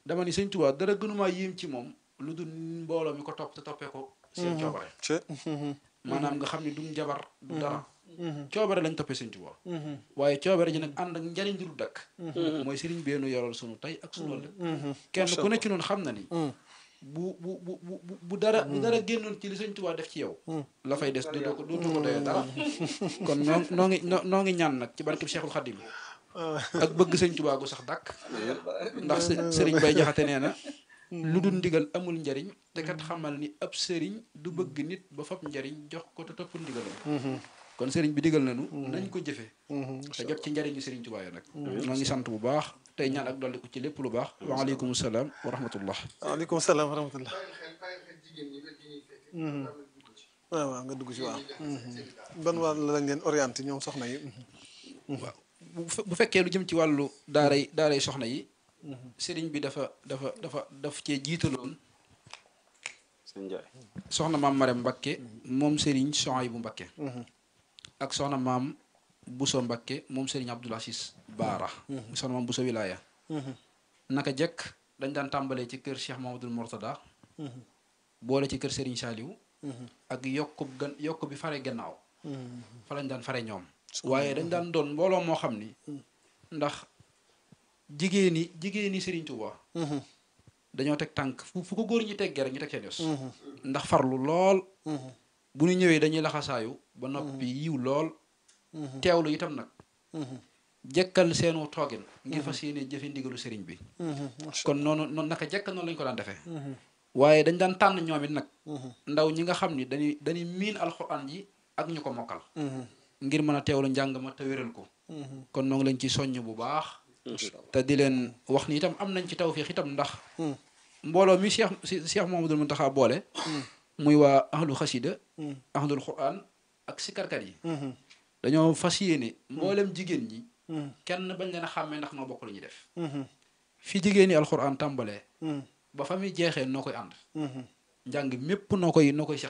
dama ni sëñ Tuubaa dara gënumaa yéem ci moom lu dul mbooloo mi ko topp te toppee ko seen coobare ci maanaam nga xam ne du njabar du dara coobare lañ toppee sëñ Tuubaa waaye coobare ji nag ànd ak njariñ du dakk mooy sëriñ beenu yoral sunu tey ak sunu ëllëg kenn ku ne ci noonu xam na ni bu bu bu bu bu bu dara bu dara génnoon ci li sëñ Tuubaa def ci yow la fay des dootoo ko dootoo ko doyee dara kon noo noo ngi noo noo ngi ñaan nag ci barkeb Cheikhul Khadim ak bëgg sëñ Tuubaa gu sax dàkk ndax së- sëriñ Bay Jaxate nee na lu dul ndigal amul njariñ te kat xamal ni ab sëriñ du bëgg nit ba fab njariñ jox ko te toppul ndigalam kon sëriñ bi digal nañu nañ ko jëfe te jot ci njariñu sëriñ Tuubaa yi nag noo ngi sant bu baax tey ñaan ak dolli ko ci lépp lu baax waaleykum salaam wa rahmatullah waaleykum salaam wa rahmatullah waaw waaw nga dugg ci waaw ban wàll lañ leen orienté ñoom soxna yi waaw bu fe- bu fekkee lu jëm ci wàllu daaray daaray soxna yi sëriñ bi dafa dafa dafa daf cee jiitaloon sëñ Njaay soxna maam Marème Mbakke moom sëriñ Souhaïbou Mbakke ak soxna maam Bousso Mbakke moom sëriñ Abdoul Aziz Baara soxna maam Bousso Wilaya naka jekk dañ daan tàmbalee ci kër Cheikh Mamadou Mourtada boole ci kër sëriñ Saliou ak yokk gan yokk bi fare gannaaw fa lañ daan fare ñoom waaye dañ daan doon mbooloo moo xam ni ndax jigéeni jigéeni Sëriñ Tuuba dañoo teg tànk fu fu ko góor ñi teggee rek ñu teg seen yos ndax farlu lool bu ñu ñëwee dañuy laxasaayu ba noppi yiw lool teewlu itam nag jekkal seenu toogin ngir fas yéene jëfe ndigalu sëriñ bi kon noonu noonu naka jekk noonu lañu ko daan defee waaye dañ daan tànn ñoom it nag ndaw ñi nga xam ni dañuy dañuy miin alxuraan ji ak ñu ko mokkal ngir mën a teewlu njàng ma te wéral ko kon noo ngi leen ci soññ bu baax te di leen wax ni itam am nañ ci tawfiix itam ndax mbooloo mi Cheikh si Cheikh Mouhamadoul Mountakha boole muy waa ahlu xasida ahlul quran ak sikarkat yi dañoo fas yéene mboolem jigéen ñi kenn bañ leen a xàmmee ndax noo bokk lu ñuy def fi jigéen ñi alquran tàmbalee ba fa muy jeexee noo koy ànd njàng mépp noo koy noo koy seq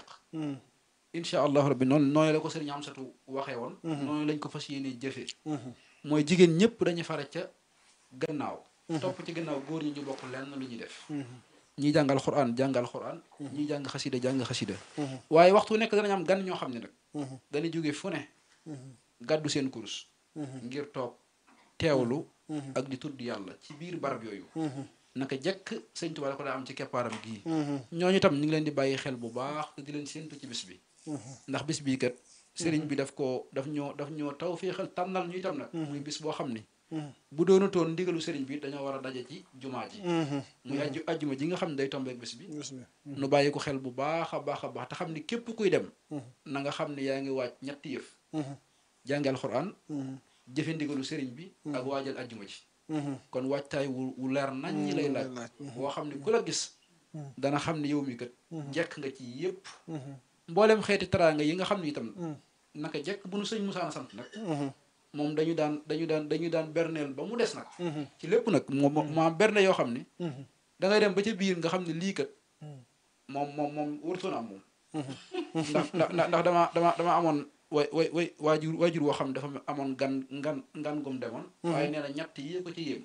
incha allahu rabbi noonu noonu la ko sëriñ Amsatu waxee woon noonu lañ ko fas yéene jëfee mooy jigéen ñëpp dañuy fare ca gannaaw topp ci gannaaw góor ñi ñu bokk lenn lu ñuy def ñii jàngal xuraan jàngal xuraan ñii jàng xasida jàng xasida waaye waxtu nekk danañ am gan ñoo xam ne nag dañuy jóge fu ne gàddu seen kurus ngir toog teewlu ak di tudd yàlla ci biir barab yooyu naka jekk sëñ Tuubaa da ko daa am ci keppaaram gii ñooñu tam ñu ngi leen di bàyyi xel bu baax te di leen séentu ci bis bi ndax bis bii kat sëriñ bi daf ko daf ñoo daf ñoo taw féexal tànnal ñu itam nag muy bis boo xam ni bu doonutoon ndigalu sëriñ bi dañoo war a daje ci jumaa ji muy ajju ajjuma ji nga xam ne day tombeek bis bi nu bàyyi ko xel bu baax a baax a baax te xam ni képp kuy dem na nga xam ne yaa ngi waaj ñetti yëf jàngi alxuraan jëfe ndigalu sëriñ bi ak waajal ajjuma ji kon waajtaay wu wu leer nañ ñi lay laaj boo xam ne ku la gis dana xam ne yow mi kat jekk nga ci yépp mboolem xeeti teraanga yi nga xam ne itam naka jekk bu nu sëñ Musaa sant nag moom dañu daan dañu daan dañu daan berneel ba mu des nag ci lépp nag moom moo am berne yoo xam ne da ngay dem ba ca biir nga xam ne lii kat moom moom moom warutoon am moom ndax ndax ndax dama dama dama amoon way way way waajur waajur woo xam ne dafa amoon gan ngan ngan gum demoon waaye nee na ñett yi ko ci yéem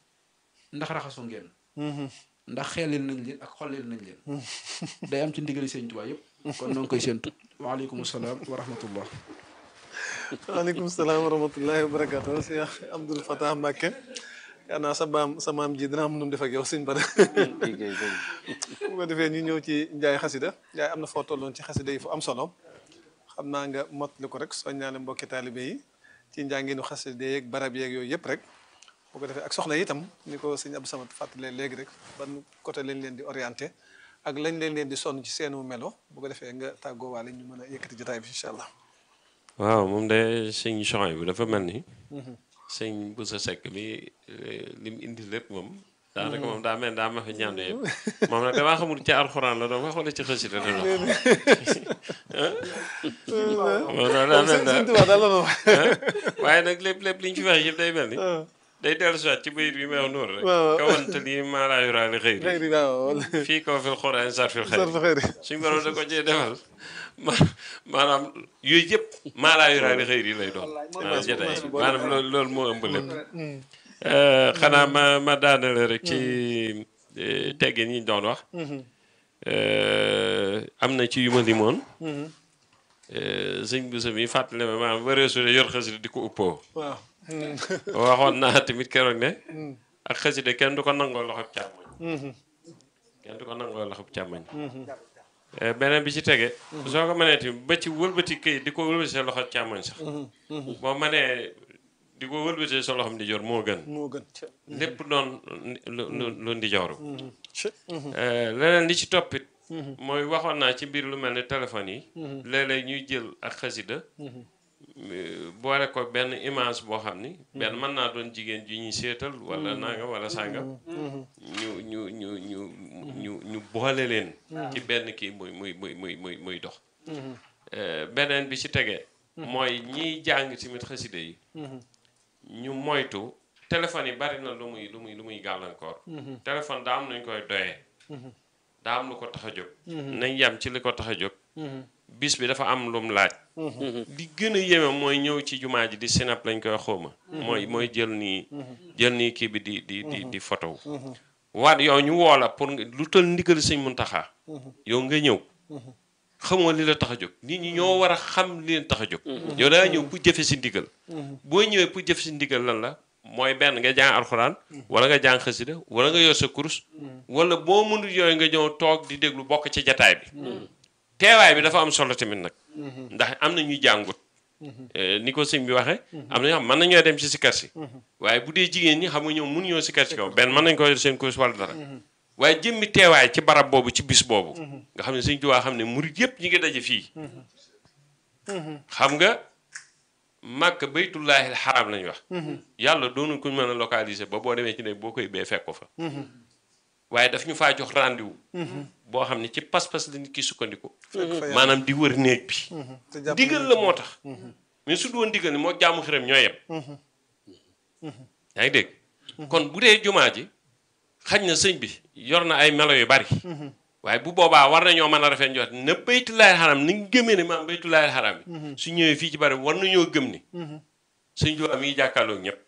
ndax raxasu ngeen ndax xeelil nañ leen ak xollil nañ leen day am ci ndigali sëñ Tuubaa yëpp kon noo ngi koy séentu waaleykum salaam wa rahmatullah waaleykum salaam wa rahmatullahi wa barakatu Cheikh Abdoul Fatah Mbacke yaa naa sa baam sa maam ji dina am nu mu def ak yow sëñ Bada bu ko defee ñu ñëw ci njaay xasida njaay am na foo tolloon ci xasida yi fu am solo xam naa nga mottali ko rek soññaale mbokki taalibe yi ci njànginu xasida yeeg barab yeeg yooyu yëpp rek bu ko defee ak soxna yi itam ni ko sëñ Abdou Samad fàttalee léegi rek ban côté lañ leen di orienté ak lañ leen leen di sonn ci seenu melo bu ko defee nga tàggoo waale ñu mën a yëkkati jotaay bi incha allah waaw moom de sëñ Souhaïbou dafa mel ni sëñ Boussa Seck bi li mu indi lépp moom daanaka moom daa mel daa ma fi ñaande yëpp moom nag damaa xamul ci alxuraan la doon wax wala ci xasida la doon moom daa mel sëñ Tuubaa daal la wax waaye nag lépp lépp li ñu fi wax yëpp day mel ni day dellu soit ci bayit bi may wax noonu rek waaw. kawante lii maa laa yuraali xëy xëy na waaw fii kaw fil xuraan sar fil xëy sarfa xëy na suñ borom da ko cee defal ma maanaam yooyu yëpp maa laa yuraali xëy yi lay doon maanaam jotaay bi maanaam loolu loolu moo ëmb lépp xanaa ma ma daanale rek ci eh, teggin yi ñu doon wax eh, am na ci yu ma limoon eh, sëñ bu sa mi fàttali ma maanaam wëreesu de yor xasida di ko uppoo waaw waxoon naa tamit keroog ne ak xasida kenn du ko nangoo loxob càmmoñ kenn du ko nangoo loxob càmmoñ Eh, beneen bi ci tege soo ko mënee tamit ba ci wëlbati këyit di ko wëlbati sa loxo càmmoñ sax boo mënee di ko wëlbati sa loxom di jor moo gën moo gën lépp doon lu lu lu ndi jooru ci leneen li ci toppit mooy waxoon naa ci mbir lu mel ne téléphone yi léeg-léeg ñuy jël ak xasida euh, boole ko benn image boo xam ni benn mën naa doon jigéen ju ñuy seetal wala nangam wala sàngam ñu ñu ñu ñu ñu ñu boole leen ci benn kii muy muy muy muy muy muy dox Euh, beneen bi ci tege mooy ñiy jàng tamit xasida yi ñu moytu téléphone yi bari na lu muy lu muy lu muy gàllankoor téléphone daa am nañ koy doyee daa am lu ko tax a jóg nañ yem ci li ko tax a jóg bis bi dafa am lum laaj li gën a yéeme mooy ñëw ci jumaa ji di sinap lañ koy xawma mooy mooy jël nii jël nii kii bi di di di di photo waat yow ñu woo la pour nga lu tël ndigal sëñ Muntaxa yow nga ñëw xamoo li la tax a jóg nit ñi ñoo war a xam li leen tax a jóg yow daa ñëw pour jëfe si ndigal boo ñëwee pour jëfe si ndigal lan la mooy benn nga jàng alxuraan wala nga jàng xasida wala nga yor sa kurus wala boo mënul yooyu nga ñëw toog di déglu bokk ci jataay bi teewaay bi dafa am solo tamit nag ndax am na ñuy jàngut Eh, ni ko sëñ bi waxee am na ñoo xam mën nañoo dem ci sikar si waaye bu dee jigéen ñi xam nga ñoom mënuñoo sikar si kaw benn mën nañ ko yor seen kurus wala dara waaye jëmmi teewaay ci barab boobu ci bis boobu nga xam ne sëñ Tuubaa xam ne murit yëpp ñi ngi daje fii xam nga màkk baytullaahil xaraam lañu wax yàlla doonul kuñ mën a localiser ba boo demee ci ne boo koy bee fekk ko fa waaye daf ñu faa jox rendez-vous boo xam ne ci pas-pas la nit ki sukkandiku fekk fa yàlla maanaam di wër néeg bi te jàpp digal la moo tax mais su doon digal ni moo jaamu xiram ñoo yem yaa ngi dégg kon bu dee jumaa ji xañ na sëñ bi yor na ay melo yu bari waaye bu boobaa war nañoo mën a rafet njort na baytulaay xaram ni nga gëmee ne maam baytulaay xaram bi su ñëwee fii ci bari war nañoo gëm ni sëñ Tuubaa mi ngi jàkkaarloog ñëpp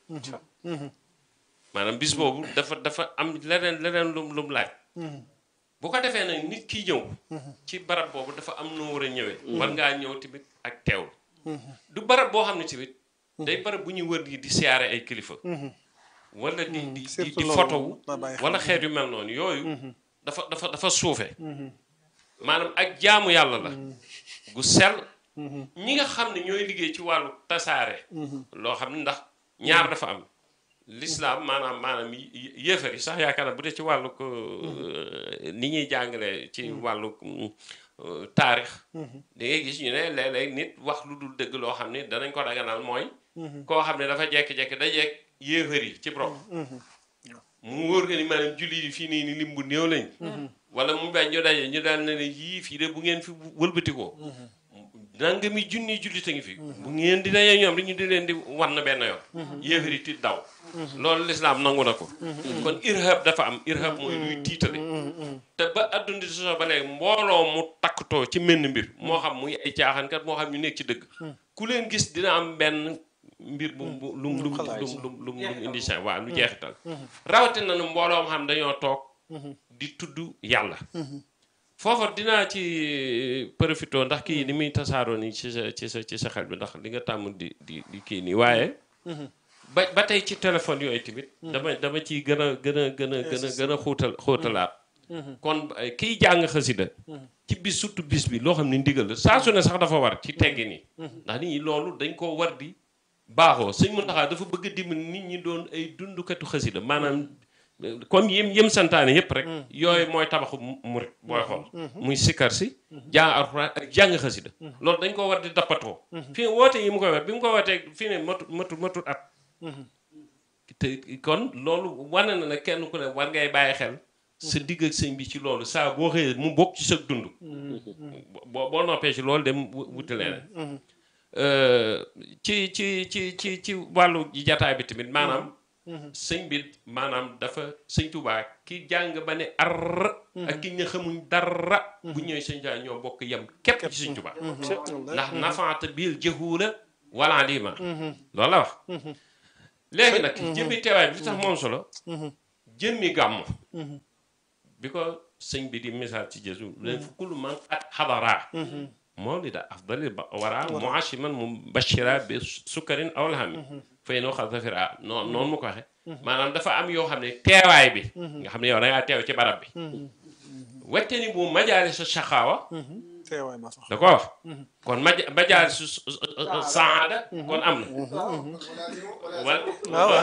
maanaam bis boobu dafa dafa am leneen leneen lum lum laaj bu ko defee nag nit ki ñëw ci barab boobu dafa am noo war a ñëwee war ngaa ñëw tamit ak teewlu du barab boo xam ne tamit day barab bu ñuy wër di di siyaare ay kilifa wala di di di surtout di loolu fotowu na bàyyi xel. wala xeet yu mel noonu yooyu dafa dafa dafa suufe maanaam ak jaamu yàlla la gu sell ñi nga xam ne ñooy liggéey ci wàllu tasaare loo xam ne ndax ñaar dafa am l'islam maanaam maanaam yé- yéefar yi sax yaakaar naa bu dee ci wàllu ko ni ñuy jàngale ci wàllu euh, taarix da ngay gis ñu ne léeg-léeg nit wax lu dul dëgg loo xam ne danañ ko daganal mooy koo xam ne dafa jekki-jekki da jekk yéefar yi ci bopp mu wóor nga ni maanaam julli yi fii nii ni lim bu néew lañ wala mu bañ ñu daje ñu daal ne ne yii fii de bu ngeen fi wëlbatikoo nangami junni jullit a ngi fi bu ngeen di dajee ñoom dañu di leen di wan na benn yoon yéefar yi tiit daw loolu lislaam nangu na ko kon irhab dafa am irhab mooy luy tiitale te ba adduna di sosoo ba léegi mbooloo mu takkatoo ci menn mbir moo xam muy ay caaxaankat moo xam ñu nekk ci dëgg ku leen gis dina am benn mbir bu bu lum lum lum lum lum lum indi sa waaw lu jeexital rawatina na mbooloo xam dañoo toog di tudd yàlla foofa dinaa ci profité ndax kii ni muy tasaaroo nii ci sa ci sa ci sa xel bi ndax li nga tàmm di di di kii nii waaye ba ba tey ci téléphone yooyu tamit dama dama ciy gën a gën a gën a gën a gën a xuutal xuutalaat kon eh, kiy jàng xasida ci bis surtout bis bi loo xam ne ndigal la saa su ne sax dafa war ci teggi nii ndax nit ñi loolu dañ koo war di baaxoo sëñ Muntaxa dafa bëgg a dimbali nit ñi doon ay dundukatu xasida maanaam eh, comme yim yim santaane yépp rek yooyu mooy tabaxu mu- murit booy xool muy sikkar si jàng alxuraan ak jàng xasida loolu dañ ko war di dappatoo fii woote yi mu koy war bi mu ko wootee fii ne matu matu matut at te kon loolu wane na ne kenn ku ne war ngay bàyyi xel sa digg ak sëñ bi ci loolu saa boo xëyee mu bokk ci sa dund boo boo noppee ci loolu dem wu- wuti leneen Euh, ci ci ci ci ci wàllu jataay bi tamit maanaam sëñ bi maanaam dafa sëñ Tuubaa ki jàng ba ne ar ak ki nga xamuñ dara bu ñëwee sëñ Tuubaa ñoo bokk yem képp ci sëñ Tuubaa ndax nafaata bil jahuula wala lima loolu la wax léegi nag jëmmi teewaay bi li tax moom solo jëmmi gàmmu bi ko sëñ bi di misaal ci Jésu leen fu kullu man at xadara mawlida afdali wara muashiman mubashira bi sukkarin aw lahami fay noo xal zafira noonu noonu mu ko waxe maanaam dafa am yoo xam ne teewaay bi nga xam ne yow da ngaa teew ci barab bi wette ni bu majaali sa saxaawa teewaay ma sax da ko wax kon maj majaali su saada kon am na wala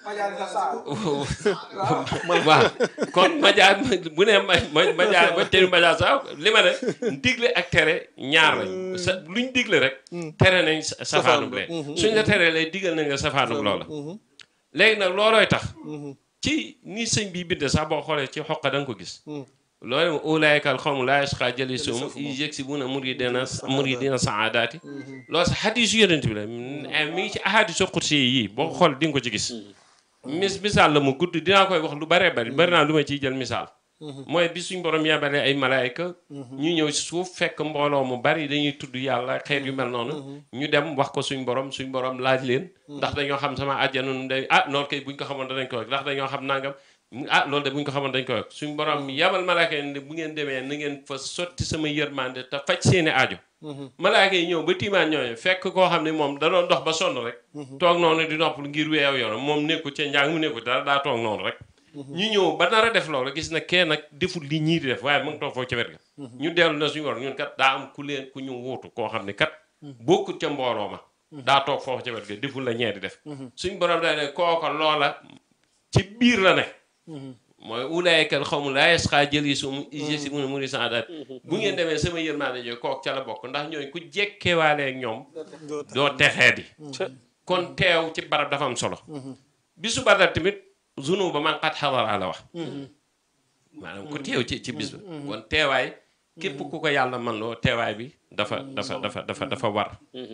waaw kon majaal bu ne ma majaal wette ni majaal sax li ma ne digle ak tere ñaar lañ sa luñ digle rek tere nañ safaanum lee suñ la teree lay digal nañ la safaanum loola léegi nag loolooy tax ci ni sëñ bi bind sax boo xoolee ci xoqa da nga ko gis loolu moom ulaayikal xawmu laa yasqaa jalisuhum iz yaksibuuna muridina muridina saadaati loolu sax xadiisu yonent bi la mi ngi ci ahadiisu qudsi yi boo ko xool di nga ko ci gis mis misaal la mu gudd dinaa koy wax lu baree bari bari naa lu ma ciy jël misaal mooy bi suñ borom yabalee ay malaayka ñu ñëw si suuf fekk mbooloo mu bari dañuy tudd yàlla xeet yu mel noonu ñu dem wax ko suñ borom suñ borom laaj leen ndax dañoo xam sama àjjana nu day ah noonu kay buñ ko xamoon danañ ko wax ndax dañoo xam nangam ah loolu de buñ ko xamoon dañ ko wax suñ borom yabal malaayka yi ne bu ngeen demee na ngeen fa sotti sama yërmande te faj seeni aajo malaayka yi ñëw ba tiimaan ñooñu fekk koo xam ne moom da doon dox ba sonn rek toog noonu di noppal ngir weew yoonam moom nekku ca njàng mu nekku dara daa toog noonu rek ñu ñëw ba nar a def loolu gis na kee nag deful li ñii di def waaye mu ngi toog foofu ca wet ga ñu dellu na suñu war ñun kat daa am ku leen ku ñu wuutu koo xam ne kat bokkut ca mbooloo ma daa toog foofu ca wet ga deful la ñee di def suñ borom day ne kooko loola ci biir la ne mooy ulaayikal xawmu laa yasqaa jalisuhum iz yaksibuuna muridina saadaat bu ngeen demee sama yërmaande jooy kook ca la bokk ndax ñooy ku jekkewaale ak ñoom doo texee di kon teew ci barab dafa am solo bisu badar tamit zunu ba man xat xadara la wax maanaam ku teew ci ci bis ba kon teewaay képp ku ko yàlla man loo teewaay bi dafa dafa dafa dafa dafa war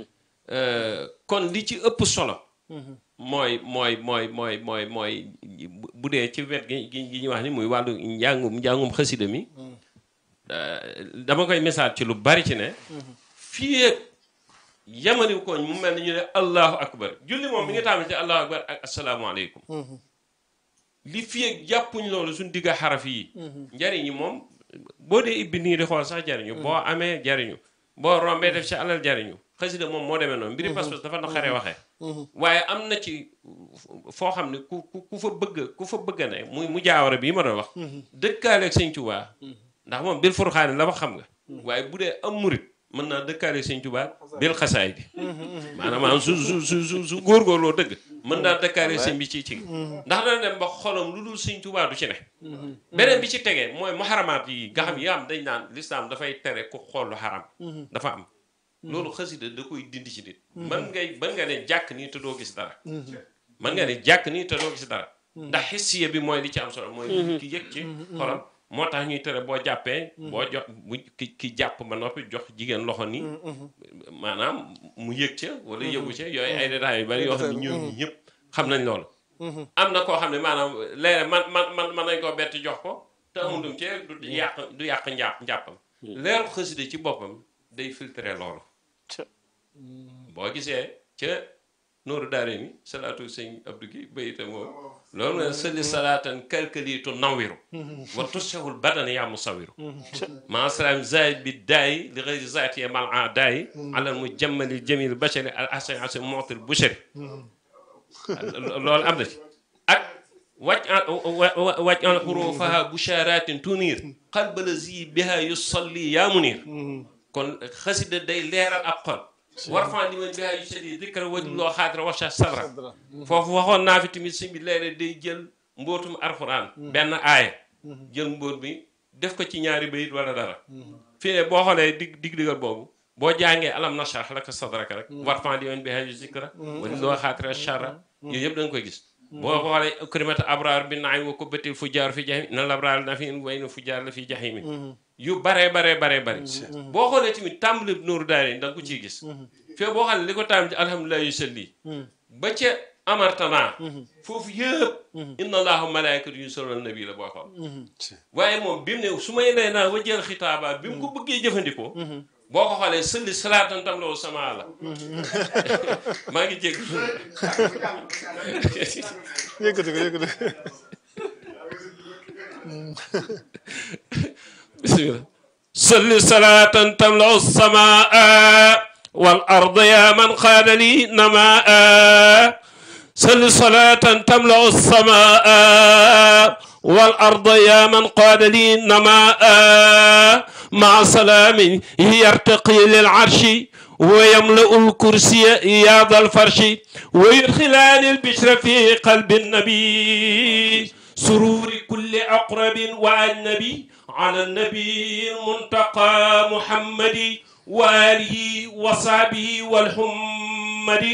kon li ci ëpp solo mooy mooy mooy mooy mooy mooy bu dee ci wet gi gi ñuy wax ni muy wàllu njàngum njàngum xasida mi dama koy misaal ci lu bari ci ne fii ak yamaniw koñ mu mel ni ñu ne allahu akbar julli moom mi ngi tàmbali ci allahu akbar ak asalaamaaleykum li fii ak jàppuñ loolu suñ digga xaraf yi njariñ yi moom boo dee ibbi nii di xool sax jariñu boo amee jariñu boo rombee def ci alal jariñu xasida moom moo demee noonu mbiri pas-pas dafa na xaree waxee waaye am na ci foo xam ne ku ku fa bëgg ku fa bëgg ne muy mu jaawara bi ma doon wax dëkkaaleeg sëñ Tuubaa ndax moom bil furxaani la wax xam nga waaye bu dee am murit mën naa dëkkaaleeg sëñ Tuubaa bil xasaay bi maanaam su su su su su góorgóorloo dëgg mën naa dëkkaaleeg sëñ bi ci ci ndax dana dem ba xolam lu dul sëñ Tuubaa du ci ne beneen bi ci tegee mooy muharamaat yi nga xam yi am dañ naan lislaam dafay tere ku xool lu xaram dafa am loolu xasida da koy dindi ci nit mën ngay mën nga ne jàkk nii te doo gis dara mën nga ne jàkk nii te doo gis dara ndax xissiya bi mooy li ci am solo mooy ki yëg ci xolam moo tax ñuy tere boo jàppee boo jox bu ki ki jàpp ba noppi jox jigéen loxo nii maanaam mu yëg ca wala yëgu ca yooyu ay détails yu bari yoo xam ne ñoom ñëpp xam nañ loolu am na koo xam ne maanaam léeg man man man mën nañ koo bett jox ko te amundum ci du yàq du yàq njàpp njàppam leeru xasida ci boppam day filtré loolu boo gisee ca nooru daare ni salaatu sëñ Abdou gi bayita moom loolu nga sëli salaatan kalkaliitu nawiru wa tusewul badan yaa musawiru maa salaam zaid bi daayi li xëyri zaati mal a daayi alal mu jammali jamil bachari al asan asan mootil bushari loolu am na ci ak wàcc wàcc an xurufaha busharatin tunir qalbala zi biha yusalli yaa munir kon xasida day leeral ab xol war fan li man bihaa yu sedi dikra waj loo xaadira wacha sabra foofu waxoon naa fi tamit sëñ bi léeg-léeg day jël mbootum alxuraan benn aaya jël mbóot bi def ko ci ñaari bayit wala dara fii ne boo xoolee dig dig digal boobu boo jàngee alam nashrah laka sadraka rek war fan li man bihaa yu zikra waj loo xaadira charra yooyu yëpp da nga koy gis boo xoolee ukrimata abraar bi naay wa ko bëtil fu jaar fi jahim na labraar na fi way na fu jaar la fi jahimi yu baree baree baree bari boo xoolee tamit tàmbali nooru daare da nga ko ciy gis fii boo xam ne li ko tàmbali ci alhamdulilah yu salli ba ca amartana foofu yëpp inna allahu malaikatu yu sallal nabi la boo xool waaye moom bi mu ne su may lay naa wa jël xitaaba bi mu ko bëggee jëfandikoo boo ko xoolee sëlli salaatan tam loolu sama la maa ngi jégg yëkkati ko yëkkati ko bismillah salli salatan tamlau samaa wal arda ya man qaada li namaa salli salatan tamlau samaa wal arda ya man qaada li namaa maa salaamin yartaqi lil arshi ويملأ الكرسي يا ذا الفرش ويدخلان البشر في قلب النبي سرور كل أقرب وأجنبي على النبي المنتقى محمد وآله وصحبه والحمد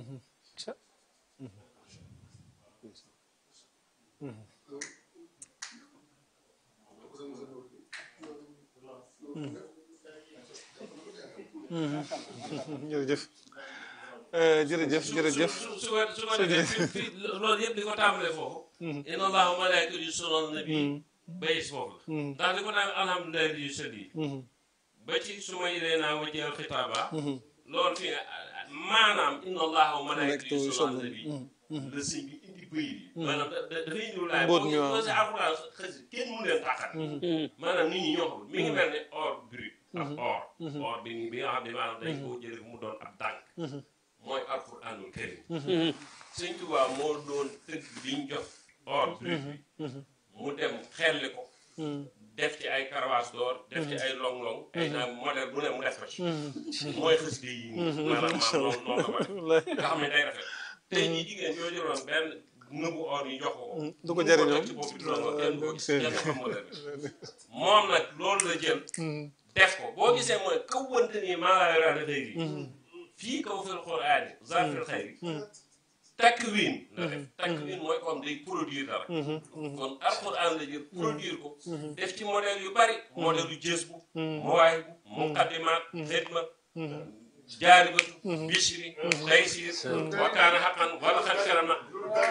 jërëjëf jërëjëf jërëjëf su su ko su ko defee fi fi loolu yëpp di ko tàmbalee foofu. inna allaha wa malaikatu yusalluna ala nabi bayis foofu la. ndax li ko naan alhamdulilah li yusalli ba ci su ma ilee naa wajji al xitaaba. loolu fii ne maanaam inna allaha wa malaikatu yusalluna ala nabi la sëñ bi indi bëy yi. maanaam da da dafay indi laay Mbóot mi waaw. boo si alxuraan xësi kenn mënu leen tàqal. maanaam nit ñi ñoo ko mi ngi mel ne or brut. ak or. or bi bi nga xam ne maanaam dañ koo jëlee mu doon ab dànk. mooy alxuraanul karim sëñ Tuubaa moo doon tëgg biñ jox or brut bi mu dem xelli ko def ci ay karawaas d'or def ci ay long-long ay naa modèle bu ne mu def ko ci mooy xës de yi nii maanaam maanaam noonu noonu la ko def nga xam ne day rafet tey jii jigéen yoo jëloon benn nëbu or yi jox ko ko du ko jariñoo teg ci bopp bi du la ko kenn du ko gis kenn du xam modèle bi moom nag loolu la jël def ko boo gisee mooy kaw wante nii maa laa yoraale xëy fii kaw fil qur'aani zarfil xayri takwiin la def takwiin mooy comme day produire dara kon alquran la jël produire ko def ci modèle yu bari modèle yu jës bu mawaay bu muqaddimaat xidma jaalibatu bishri taysir wa kaana xaqan wala xat karam na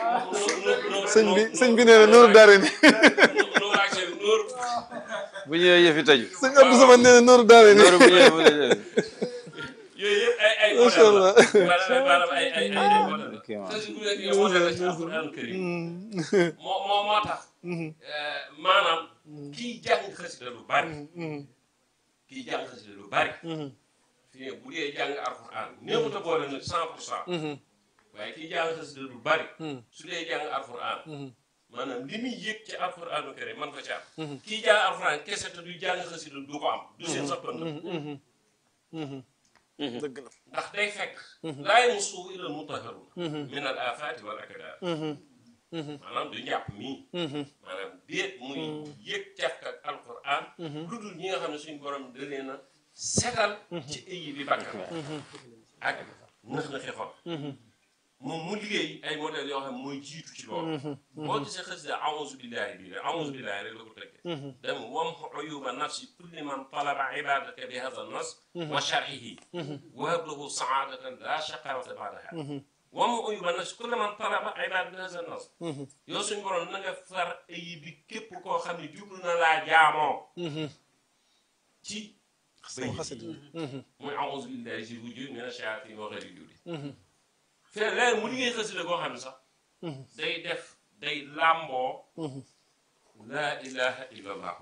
sëñ bi sëñ bi nee na nooru daare ni nu waagse nuur bu ñëwee yëfi taju. sëñ Abdou Samane nee na nooru daare ni loolu bu ñëwee bu ñëwee. yooyu yëpp ay ay Macha modèle la Allah. maanaam maanaam ay ay ay ay modèle la Ok, waaw. te si bu nekk yow modèle la ci alquran karim moo moo moo tax maanaam kiy jàng xasida lu bari kiy jàng xasida lu bari fii ne bu dee jàng alquran néewut a boole nag cent pour cent waaye kiy jàng xasida lu bari su dee jàng alquran maanaam li muy yëg ci alquranu karim man ko ci am kiy jàng alquran kese te du jàng xasida du ko am du seen sappan dëgg la ndax day fekk laa yamassuhu illa al-mutahharun min al afaati wal akdaar maanaam du njàpp mii maanaam déet muy yëg cafk ak alquran lu dul ñi nga xam ne suñu borom da leen a setal ci ayi bi bakkan ak nëx-nëxi xol moom mu liggéey ay modèles yoo xam ne mooy jiitu ci loolu boo gisee xasida a'uuzu billahi bii rek a'uuzu billahi rek la ko tëggee dem wamhu uyuba nafsi kulli man talaba ibadaka bi hadha nas wa sharhihi wahab lahu saadatan la shaqawata ba'daha wamhu uyuba nafsi kulli man talaba ibadaka bi hadha nas yow suñu borom na nga far ayi bi képp koo xam ne jublu na laa jaamoo ci sama xasit muy a'uuzu billahi si wujud mina shayaatiin wa ghayri judi fee leer mu liggéey xasida koo xam ne sax day def day làmboo laa ilaha illa allahu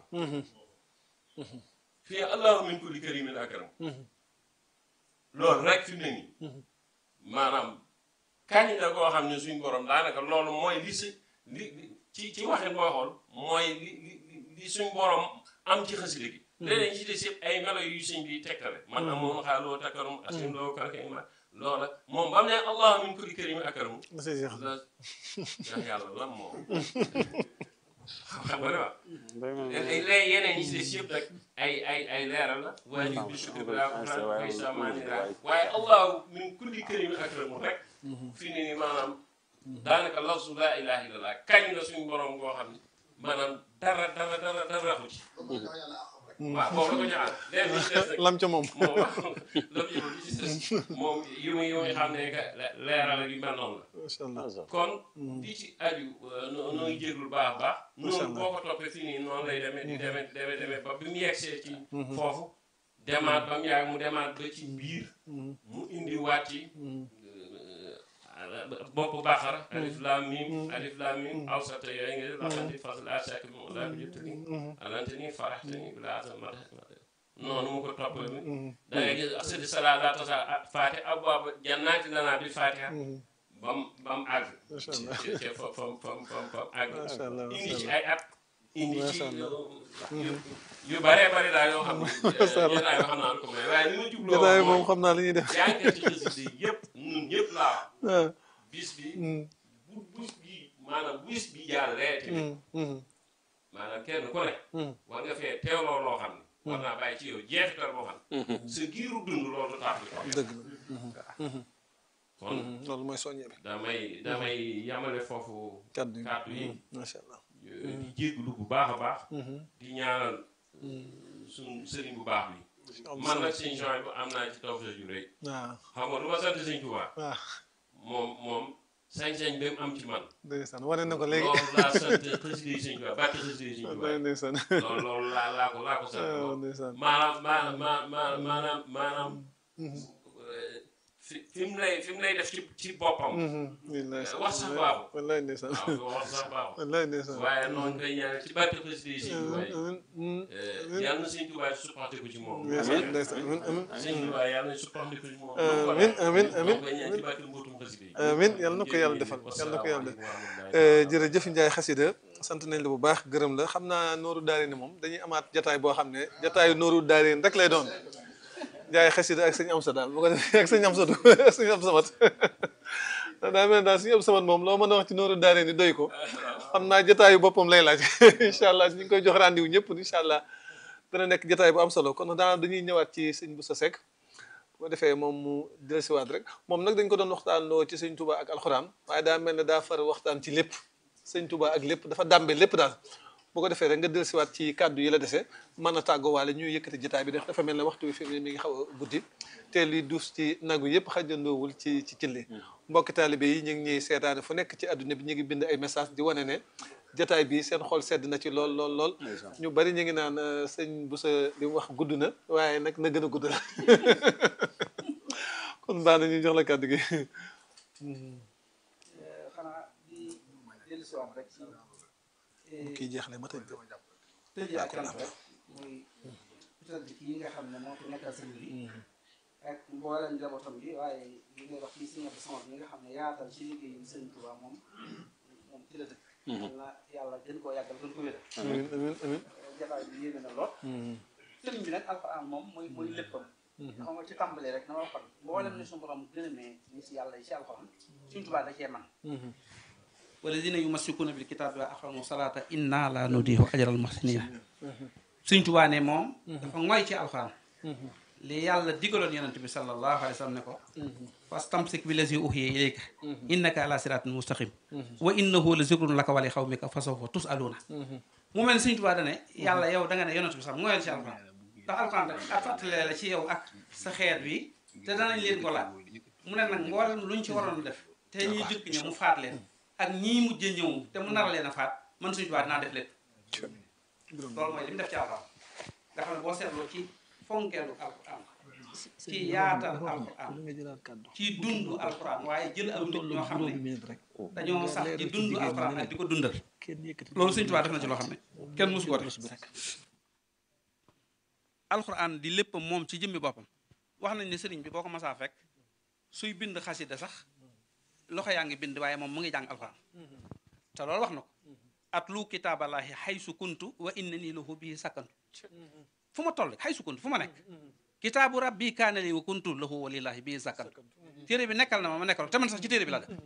fii allahu min kulli karimin akram loolu rek fi mu ne nii maanaam kañ la koo xam ne suñ borom daanaka loolu mooy li si li li- ci ci waxin boo xool mooy li li li suñ borom am ci xasida gi léeg-léeg ñi ci des yëpp ay melo yu suñ bi tegtale man amoon xaaloo takkarum asim loo kanka ima loola moom ba mu ne allahu min kulli karimin akram la say jeex la ndax yàlla lan moom xam nga ne waaw léegi yeneen ñi ci des yëpp rek ay ay ay leeral la waaye bi sukk bi laa ko ay samaani laa waaye allahu min kulli karimin akramu rek fi ne ni maanaam daanaka lafsu laa ilaha illallah kañ la suñu borom ngoo xam ne maanaam dara dara dara dara raxu ci waaw boobu la ko ñaan léegi li ci des nag lam ca moom moom lam ci li ci des moom yu muy yu muy xam ne que leeral ak yu mel noonu la macha allah kon di ci aju noo noo ngi jéglu baax a baax noonu boo ko toppee fii nii noonu lay demee di demee di demee demee ba bi mu yegsee ci foofu demaat ba mu yàgg mu demaat ba ci biir mu indi waat ci bopp baaxara alif laam mim alif laam mim awsata yooyu nga laxanti fas laa sàkk bi mu laa bi jottali alante ni faraxte ni bilaata mata noonu mu ko toppale mi da ngay gis asadi salaa laa tasa faate abwaaba jannaati lanaa bil faatiha bam bam àgg Masha Allah. ci ci fam fam fam fam fam àgg Masha Allah, indi masha ci Allah. ay at indi ci Masha Allah. yu yu bare bare daal yoo xam ne Masha Allah. jotaay yoo xam naa ko mais waaye li ma jubloo jotaay wax moom mooy xam naa li ñuy def jàngkat ci xasida yi yëpp ñun ñëpp laa wax ah bis bi mm, bu bis bi maanaam bis bi jàllee tamit mm, mm, maanaam kenn ku ne mm. war nga fee teewloo loo xam ne war naa bàyyi ci yow jeexital boo xam ne sa giiru dund loolu du tax di ko dëgg la kon loolu mooy soññe bi damay damay yamale foofu kàddu yi kàddu yi macha allah di jégglu bu baax a baax di ñaanal suñ sëriñ bu baax bi man nag sëñ Jean bu am naa ci tawfeex ju rëy waaw xam nga lu ma sant sëñ Tuubaa waaw moom moom sañ-sañ bi mu am ci man ndeysaan wane na ko léegi loolu laa sant xasida yi sëñ Tuubaa bàkk xasida yi sëñ wallaay Tuubaa ndeysaan loolu loolu laa laa ko laa ko sant waaw loolu ndeysaan maanaam maanaam maanaam maanaam maanaam fi fi mu lay fi mu lay def ci ci boppam wallaay wax sax baaxul wallaay ndeysaan waaw wax sax baaxul wallaay ndeysaan waaye noonu koy ñaanal ci bàkk xasida yi sëñ Tuubaa yi amiin yàlla na sëñ Tuubaa supporté ko ci moom amiin ndeysaan amiin amiin sëñ Tuubaa yàlla na supporté ko ci moom amiin amiin amiin koy ñaan ci bàkk mbootum xasida yi amiin yàlla na ko yàlla defal yàlla na ko yàlla defal jërëjëf Ndiaye xasida sant nañ la bu baax gërëm la xam naa nooru daari ni moom dañuy amaat jataay boo xam ne jataayu nooru daari rek lay doon Ndiaye xasida ak sëñ Amsa daal bu ko defee ak sëñ Amsa du ak sëñ Amsa mat daa mel ne daal sëñ Amsa mat moom loo mën a wax ci nooru daari ni doy ko xam naa jataayu boppam lay laaj incha allah ñu ngi koy jox rendez-vous ñëpp incha allah dana nekk jataay bu am solo kon daanaka dañuy ñëwaat ci sëñ Boussa Seck bu ko defee moom mu dellusiwaat rek moom nag dañ ko doon waxtaanoo ci sëñ Touba ak alxuraan waaye daa mel ne daa far waxtaan ci lépp sëñ Touba ak lépp dafa dàmbe lépp daal bu ko defee rek nga dellusiwaat ci kàddu yi la dese mën a tàggoo waale ñuy yëkkati jotaay bi def dafa mel ne waxtu wi fi mu ne mi ngi xaw a guddi te li duus ci nagu yëpp xajandoowul ci ci cilli mbokki taalibe yi ñu ngi ñuy seetaane fu nekk ci àdduna bi ñu ngi bind ay message di wane ne jotaay bi seen xol sedd na ci lool lool lool ñu bari ñu ngi naan euh, sëñ Boussa li mu wax gudd na waaye nag na gën a gudd la kon baax na ñu jox la kàddu gi xanaa di dellusiwaat rek ci kii jeexle ma tëj tëjee ak cant rek muy tëdd kii nga xam ne moo fi nekkal sëñ bi ak mboolem njabootam bi waaye li ngay wax fii si ñebe sama bi nga xam ne yaatal ci liggéey bi sëñ Tuubaa moom moom ci la dëkk. yal na yàlla gën koo yàggal gën ko wéral. amiin amiin amiin jataay bi yéeme na lool. sëriñ bi nag alxuraan moom mooy mooy léppam. xam nga ci tàmbalee rek dama waxoon mboolem ni suñu borom gën a mee ni si yàlla yi si alxuraan suñ Tuubaa da cee man walladina yumassikuna bil kitaabi wa aqamu salaata inna la nudiihu ajral muhsinina suñ Tuubaa ne moom dafa ngoy ci alxuraan li yàlla digaloon yonent bi sallallahu alayhi wa sallam ne ko fastamsik bi lazi uhiya ilayka innaka ala siratin mustaqim wa innahu la zikrun laka wa li xawmika fa sawfa tusaluuna mu mel ne suñ Tuubaa dane yàlla yow da nga ne yonent bi sax ngoyal ci alxuraan ndax alxuraan rek ak fàttale la ci yow ak sa xeet wi te danañ leen ko laaj mu ne nag mboolem luñ ci waroon def te ñuy jëkk ñëw mu faat leen ak ñii mujjee ñëw te mu nar leen a faat man suñu tubaab dinaa def lépp loolu mooy li mu def ci alxuraan nga xam ne boo seetloo ci fonkeelu alxuraan ci yaatal alxuraan ci dund alxuraan waaye jël aw nit ñoo xam ne dañoo sax ci dund alxuraan ak di ko dundal loolu suñu tubaab def na ci loo xam ne kenn mosu ko def alxuraan di lépp moom ci jëmmi boppam wax nañ ne sëriñ bi boo ko masaa fekk suy bind xasida sax loxo yaa ngi bind waaye moom mu ngi jàng alxuraan te loolu wax na ko at lu kitaabalaahi xaysu kuntu wa inna nii lahu bii sakkantu fu ma toll xaysu kuntu fu ma nekk kitaabu rabbi kaana li wa kuntu lahu walilaahi bii sakkantu téere bi nekkal na ma ma nekkal te man sax ci téere bi la def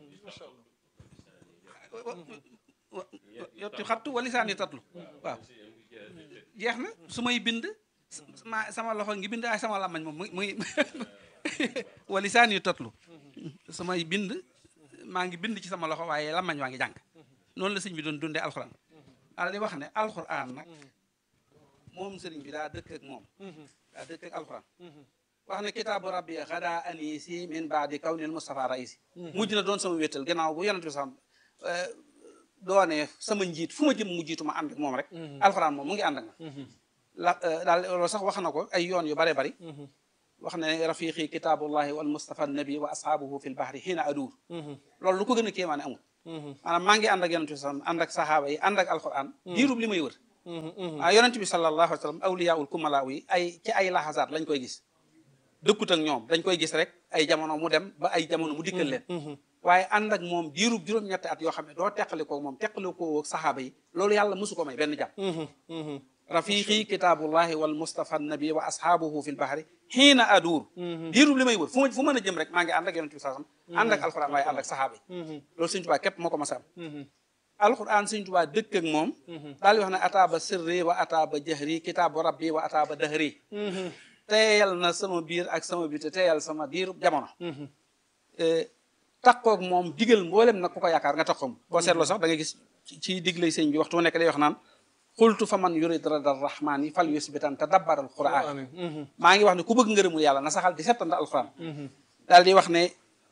yotti xattu walisaani tatlu waaw jeex na su may bind ma sama loxo ngi bind ay sama làmmañ moom muy muy walisaani tatlu su may bind maa ngi bind ci sama loxo waaye làmmañ waa ngi jàng noonu la sëñ bi doon dundee alxuraan ala di wax ne alxuraan nag moom sëriñ bi daa dëkk ak moom daa dëkk ak alxuraan wax ne kitaabu rabbi xadaa anisi min baadi kawnil mustafa raisi mujj na doon sama wéttal gannaaw bu yonent bi sax doone sama njiit fu ma jëm mu jiitu ma ànd ak moom rek alxuraan moom mu ngi ànd ak ma la daal loolu sax wax na ko ay yoon yu bare bari wax ne rafiqi kitaabullahi wal mustafa nabi wa ashaabuhu fil bahri xiina aduur loolu lu ko gën a kéemaane amul maanaam maa ngi ànd ak yonent bi sallam ànd ak sahaaba yi ànd ak alquran diirub li may wër ah yonent bi sallallahu alayhi wa sallam awliyaul kumalaaw yi ay ci ay laxasaat lañ koy gis dëkkut ak ñoom dañ koy gis rek ay jamono mu dem ba ay jamono mu dikkal leen waaye ànd ak moom diirub juróom-ñetti at yoo xam ne doo teqali ko moom teqali ko saxaaba yi loolu yàlla mosu ko may benn jàpp rafiqi kitaabullahi wal mustafa nabi wa ashaabuhu fil bahri xiina aduur diirub li may wër fu ma fu mën a jëm rek maa ngi ànd ak yonent bi sallam ànd ak alquran waaye ànd ak saxaaba yi loolu Sëñ Tuubaa képp moo ko mas a am alquran Sëñ Tuubaa dëkk ak moom daal di wax ne ataaba sirri wa ataaba jahri kitaabu rabbi wa ataaba dahri teeyal na sama biir ak sama biir te teeyal sama biir jamono takkoog moom digal mboolem nag ku ko yaakaar nga takkoom boo seetloo sax da nga gis ci diglay sëñ bi waxtu wu nekk day wax naan xultu fa man yurid rada rahmaani fal yusbitan te dabbaral quran maa ngi wax ne ku bëgg ngërëmul yàlla na saxal di settanda alquran daal di wax ne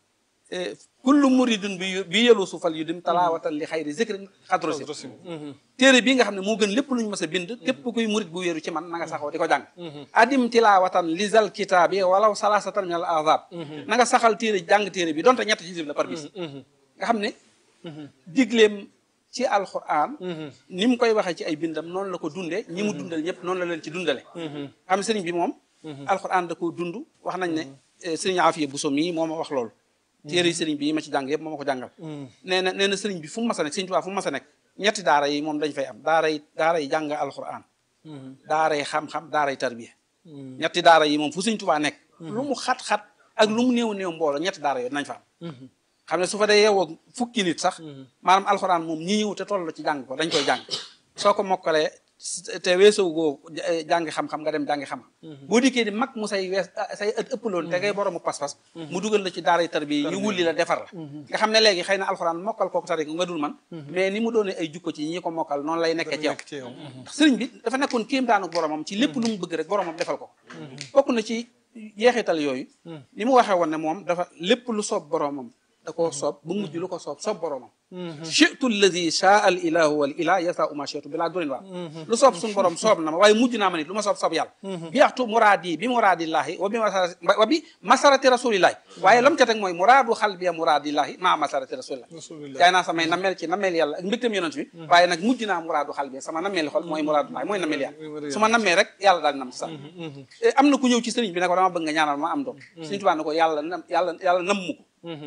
kullu muridun bi bi yelusu fal yu dim talaawatan li xayri zikrin xadrosi téere bii nga xam ne moo gën lépp lu ñu mës a bind képp kuy murid bu wéeru ci man na nga saxoo di ko jàng adim tilaawatan lisal kitaabi walaw salasatan min al azab na nga saxal téere jàng téere bi donte ñetti xisib la par bis nga xam ne digleem ci alquran ni mu koy waxee ci ay bindam noonu la ko dundee ñi mu dundal ñëpp noonu la leen ci dundale xam ne sëriñ bi moom alquran da koo dund wax nañ ne sëriñ Afiya Buso mii moo ma wax loolu téere yi sëriñ bi yi ma ci jàng yëpp moo ma ko jàngal nee na nee na sëriñ bi fu mu mas a nekk sëriñ Tuubaa fu mu mas a nekk ñetti daara yi moom dañ fay am daara yi daara yi jàng alquran daara yi xam-xam daara yi tarbiya ñetti daara yi moom fu sëriñ Tuubaa nekk lu mu xat-xat ak lu mu néew néew mbooloo ñetti daara yooyu nañ fa am xam ne su fa dee yeewoo fukki nit sax maanaam alxuraan moom ñi ñëw te toll ci jàng ko dañ koy jàng soo ko mokkalee te weesoo goo jàngi xam-xam nga dem jàngi xam-xam boo dikkee di mag mu say wees say ët ëpp loolu te ngay boroomu pas-pas mu dugal la ci daara tarbiya yi ñu wulli la defar la nga xam ne léegi xëy na alxuraan mokkal kooku tari ko nga dul man mais ni mu doone ay jukko ci ñi ko mokkal noonu lay nekkee ci yow ndax sëriñ bi dafa nekkoon kéemtaanu boromam ci lépp lu mu bëgg rek boromam defal ko bokk na ci jeexital yooyu ni mu waxee woon ne moom dafa lépp lu soob boromam da koo soob ba mujj lu ko soob soob boromam chitu alladi shaa al ilahu wal ilah yasa uma chitu bi laa durin waa lu soob suñu borom soob na ma waaye mujj naa ma nit lu ma soob soob yàlla bi axtu muraadi bi muraadillahi wa bi wa bi masarati rasulillahi waaye lam ca teg mooy muraadu xalbiya muraadillahi maa masarati rasulillahi yaay naa samay nameel ci nameel yàlla ak mbégtam yonent bi waaye nag mujj naa muraadu xalbiya sama nameeli xol mooy muraadullahi mooy nameel yàlla su ma namee rek yàlla daal di nam sax am na ku ñëw ci sëriñ bi ne ko dama bëgg nga ñaanal ma am doom sëriñ Tuubaa ne ko yàlla nam yàlla yàlla nam mu ko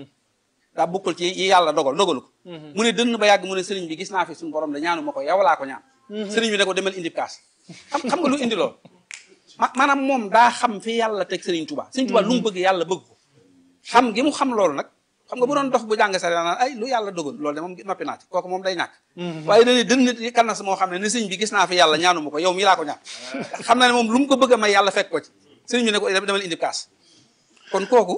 daa bokkul ci yi yàlla dogal dogalu ko mu ne dënn ba yàgg mu ne sëriñ bi gis naa fi suñu borom da ñaanu ma ko yow laa ko ñaan sëriñ bi ne ko demal indi kaas xam xam nga lu indi lool ma maanaam moom daa xam fi yàlla teg sëriñ Tuubaa sëriñ Tuubaa lu mu bëgg yàlla bëgg ko xam gi mu xam loolu nag xam nga bu doon dox bu jàng sare naan ay lu yàlla dogal loolu de moom noppi naa ci kooku moom day ñàkk waaye dane dënn kan na moo xam ne ne sëriñ bi gis naa fi yàlla ñaanu ma ko yow mii laa ko ñaan xam na ne moom lu mu ko bëgg a may yàlla fekk ko ci sëriñ bi ne ko demal indi kaas kon kooku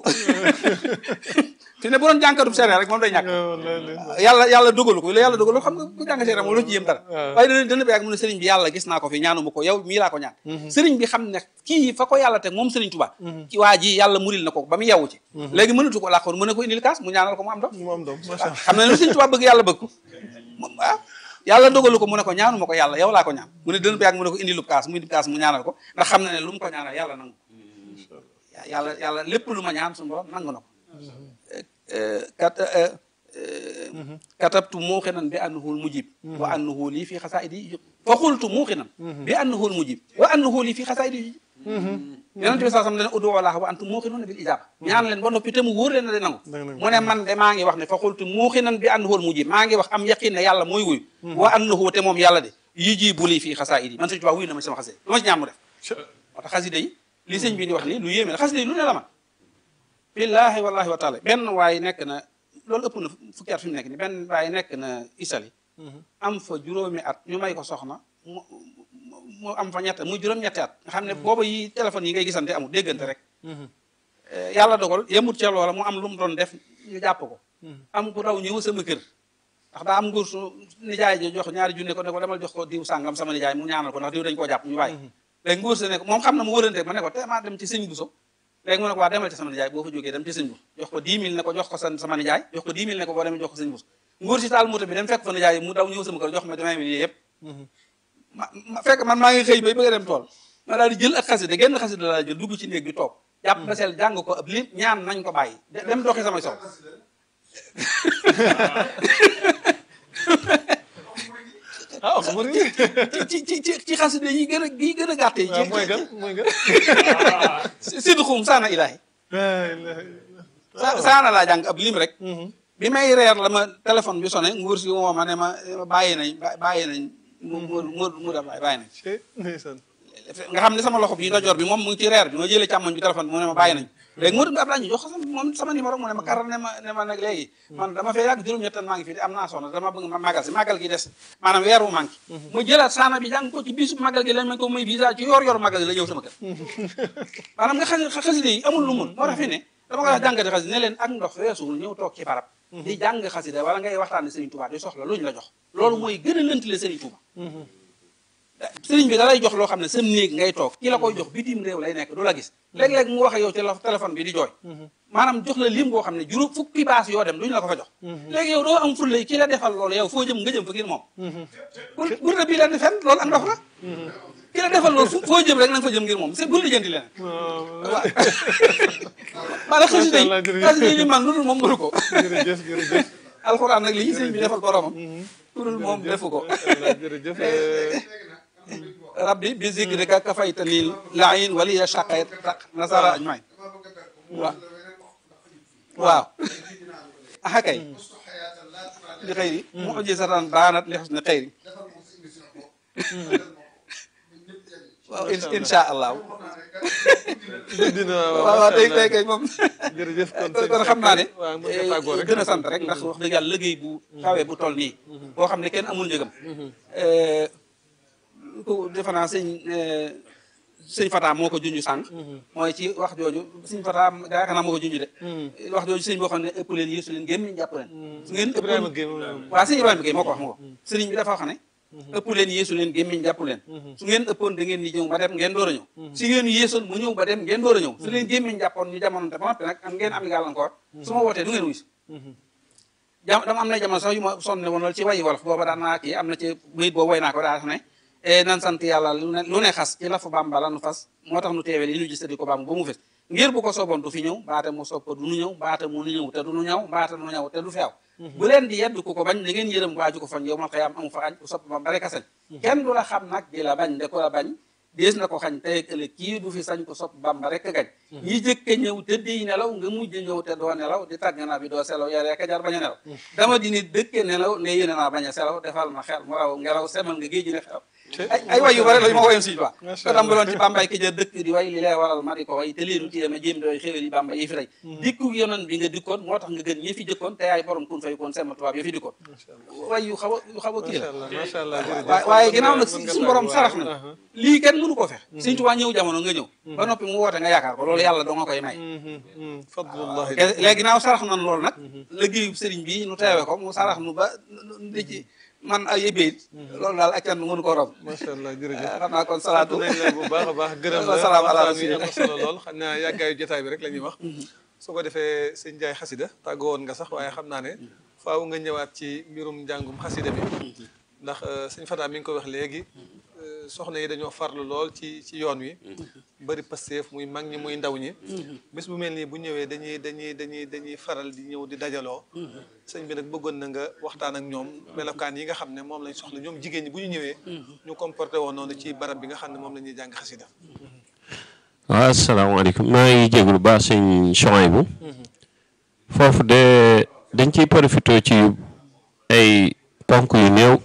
fi ne bu doon jànkatub seere rek moom day ñàkk yàlla yàlla dogalu ko la yàlla dogalu xam nga ku jàng seere moom loo ci yëm dara waaye dana dana ba yàgg mu ne sëriñ bi yàlla gis naa ko fi ñaanu ma ko yow mii laa ko ñaan sëriñ bi xam ne kii fa ko yàlla teg moom sëriñ Tuubaa ci waa ji yàlla muril na ko ba mu yewu ci léegi mënatu ko làqoon mu ne ko indil kaas mu ñaanal ko mu am doom mu am doom macha allah xam ne lu sëriñ Tuubaa bëgg yàlla bëgg ko ah yàlla dogalu ko mu ne ko ñaanu ma ko yàlla yow laa ko ñaan mu ne dana ba yàgg mu ne ko indilub kaas mu indil kaas mu ñaanal ko ndax xam na ne lu mu ko ñaanal yàlla nangu yàlla yàlla lépp lu ma ñaan suñu borom nangu na ko kat katabtu muuqinan bi annahu mujib wa annahu lii fi xasaidi fa xultu muuqinan bi annahu mujib wa annahu lii fi xasaidi yonent bi saa sam dane udu wallaaha wa antum muuqinuuna bil ijaaba ñaan leen ba noppi te mu wóor leen na de nangu mu ne man de maa ngi wax ne fa xultu muuqinan bi annahu mujib maa ngi wax am yaqin ne yàlla mooy wuyu wa annahu te moom yàlla de yujibu lii fi xasaidi man Sëñ Tuubaa wuyu na ma sama xasida lu ma ci ñaan mu def moo tax xasida yi li sëñ bi di wax nii lu yéeme la xasida yi lu ne la man billaahi wallaahi wa taala benn waaye nekk na loolu ëpp na fukki at fi mu nekk ni benn waaye nekk na Italie am fa juróomi at ñu may ko soxna mu mu am fa ñett muy juróom-ñetti at nga xam ne booba yi téléphone yi ngay gisante amul déggante rek yàlla dogal yemut ca loola mu am lu mu doon def ñu jàpp ko am ku daw ñëw sama kër ndax daa am nguur su nijaay ji jox ñaari junne ko ne ko demal jox ko diw sàngam sama nijaay mu ñaanal ko ndax diw dañ koo jàpp ñu bàyyi léegi nguur sa ne ko moom xam na mu wërante ma ne ko te maa dem ci sëñ Buso léegi mu ne ko waa demal ci sama nijaay boo fa jógee dem ci sëñ Buso jox ko 10 000 ne ko jox ko sa sama nijaay jox ko 10 000 ne ko boo demee jox ko sëñ Buso nguur si taal moto bi dem fekk fa nijaay mu daw ñëw sama kër jox ma 20 000 yi yëpp ma fekk man maa ngi xëy bay bëgg a dem tool ma daal di jël ak xasida genn xasida laa jël dugg ci néeg bi toog jàpp ba sel jàng ko ab lim ñaan nañ ko bàyyi de- dem doxi samay soxla ah xamul nga. ci ci ci ci xasida yi gën a yi gën a gàtt yi waaw mooy gan mooy gan. sidxum saana ilaahi laa ilaaha sa saana laa jàng ab lim rek bi may reer la ma téléphone bi sonné nguur si woo ma ne ma bàyyi nañ bàyyi nañ mu mu mu mu da bàyyi nañ Cey, ndeysaan. nga xam ne sama loxo bi ndajoor bi moom mu ngi ci reer bi ma jëlee càmmoñ bi téléphone bi mu ne ma bàyyi nañ léegi Modou Abdoulaye ñu jox ko sama moom sama numéro mu ne ma karal ne ma ne ma nag léegi man dama fee yàgg juróom-ñett maa ngi fi am naa soxna dama bëgg ma màggal si màggal gi des maanaam weer wu manqué mu jëlaat saana bi jàng ko ci bisu màggal gi lañ ma ko muy visa ci yor yor màggal gi la ñëw sama kër maanaam nga xasi xaside yi amul lu mun moo tax fi ne dama ko wax jàngate xaside ne leen ak ndox weesuwul ñëw toog ci barab di jàng xaside wala ngay waxtaane Serigne Touba di soxla luñ la jox loolu mooy gën a lëntale Serigne Touba sëriñ bi da lay jox loo xam ne sam néeg ngay toog ki la koy jox bitim réew lay nekk du la gis léeg-léeg mu wax ak yow ci la téléphone bi di jooy maanaam jox la lim boo xam ne juróom fukki baas yoo dem duñu la ko fa jox léegi yow doo am fulla ki la defal loolu yow foo jëm nga jëm fa ngir moom bul bul na bii leen di fen loolu ak ndox la ki la defal loolu fu- foo jëm rek na nga fa jëm ngir moom c'est bul lijjanti leen waaw maanaam xasida yi Macha Allah, jërëjëf. xasida yi li man lu dul moom mënu ko jërëjëf jërëjëf. alxuraan nag li ñu sëriñ bi defal boromam lu dul moom defu ko Macha Allah, jërëjëf. rabbi bi zikrika kafaytani la'in waliya shaqayt taq nasara ajmain waaw waaw aha kay li xëyri mu'jizatan baanat li husni xëyri waaw in- insha allah dina waaw waaw tey tey kay moom jërëjëf kon kon kon xam naa ne waaw mën nga tàggoo rek gën a sant rek ndax wax dëgg yàlla liggéey bu xawee bu toll nii boo xam ne kenn amul njëgam ku defe naa sëñ sëñ Fata moo ko junj sànq mooy ci wax jooju sëñ Fata yaakaar naa moo ko junj de wax jooju sëñ boo xam ne ëpp leen yéesu leen gémmiñ jàpp leen su ngeen Ibrahima ëppoon Gueye moom waaw sëñ Ibrahima Gueye moo ko wax moo ko sëriñ bi dafa wax ne ëpp leen yéesu leen gémmiñ jàpp leen su ngeen ëppoon da ngeen di ñëw ba dem ngeen door a ñëw su ngeen yéesoon mu ñëw ba dem ngeen door a ñëw su leen gémmiñ jàppoon ñu jamono te ba noppi nag am ngeen am gàllankoor su ma wootee du ngeen wuy si jam dama am na jamono sax yu ma sonne woon loolu ci wayi wolof booba daan naa kii am na ci bayit boobu way naa ko daa ne e nan sant yàlla lu ne lu ne xas ci lafu bamba la nu fas moo tax nu teewee li ñu gis te di ko bamba ba mu fes ngir bu ko sooboon du fi ñëw baate mu soob ko du nu ñëw baate mu nu ñëw te du nu ñëw baate nu ñëw te du feew bu leen di yedd ku ko bañ da ngeen yërëm waaju ko fañ yow mal xëyaam amu fa añ ku sopp bamba rek a sañ kenn du la xam nag di la bañ de ko la bañ dees na ko xañ tey ak ëllëg kii du fi sañ ko sopp bamba rek a gañ ñi jëkk ñëw tëdd yi nelaw nga mujj ñëw te doo nelaw di tàgg naa bi doo selaw yaa rek a jar bañ a nelaw dama di nit dëkke nelaw ne yéene naa bañ a selaw defal ma xel mu raw ngelaw semal nga géej gi ne xew ay ay way yu bari la yu ma woyoon Sëñ Tuubaa Macha ko tàmbaloon ci Bambay ki jër dëkk di way li lay waral ma di ko way te leenu téye ma jéem doy xéwal yi Bamba yi fi rey dikku yonon bi nga dikkoon moo tax nga gën ñi fi jëkkoon te yaay borom kun fay koon sama tubaab yi fi dikkoon way yu xaw a yu xaw a kii macha la allah macha allah jërëjëf. waaye waaye ginnaaw nag Mën nga suñu borom tàggoo, sarax waaw. na lii kenn mënu ko fex Sëñ Tuubaa ñëw jamono nga ñëw ba noppi mu woote nga yaakaar ko loolu yàlla doo nga koy may Mhm, mhm. fadlullahi léegi ginnaaw sarax nan loolu nag liggéeyu sëriñ bi nu teewe ko mu sarax nu ba di ci man ay yëbbeet loolu daal ak kenn mënu ko rob macha allah jërëjëf. xam naa kon salaatu nañ la bu baax a baax gërëm la Wasalaam ala waxtaan wi am na rasulillah. solo lool xam naa yàggaayu jotaay bi rek la ñuy wax su ko defee sëñ Njaay xasida tàggoo woon nga sax waaye xam naa ne faaw nga ñëwaat ci mbirum njàngum xasida bi ndax euh, sëñ Fata mi ngi ko wax léegi euh, soxna yi dañoo farlu lool ci ci yoon wi bari pasteef muy mag ñi muy ndaw ñi bis bu mel nii bu ñëwee dañuy dañuy dañuy dañuy faral di ñëw di dajaloo sëñ bi nag bëggoon na nga waxtaan ak ñoom melokaan yi nga xam ne moom lañ soxla ñoom jigéen ñi bu ñu ñëwee ñu comporté woon noonu ci barab bi nga xam ne moom la ñuy jàng xasida waaw asalaamaaleykum maa ngi jégalu baax sëñ Chouaïbou foofu de dañ ciy profité ci ay ponk yu néew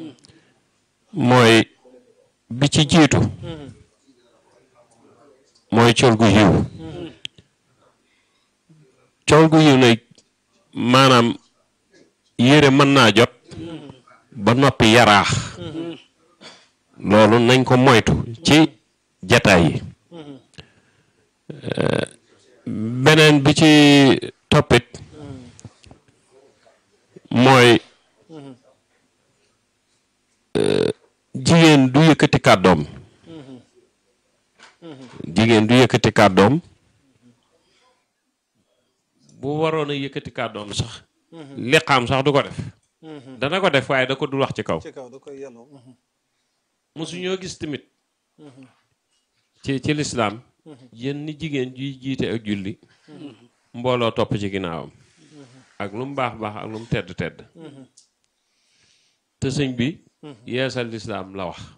mooy bi ci jiitu mooy col gu yiw col gu yiw nag maanaam yére mën naa jot ba noppi yaraax loolu nañ ko moytu ci jataay yi beneen bi ci toppit mooy euh, jigéen du yëkkati kàddoom jigéen du yëkkati kàddoom bu waroon a yëkkati kàddoom sax liqaam sax du ko def dana ko def waaye da ko dul wax ci kaw ci kaw da koy yelloo mosuñoo gis tamit ci ci lislaam yéen ni jigéen juy jiite ak julli mbooloo topp ci ginnaawam ak lu mu baax baax ak lu mu tedd tedd te sëñ bi yeesal lislaam la wax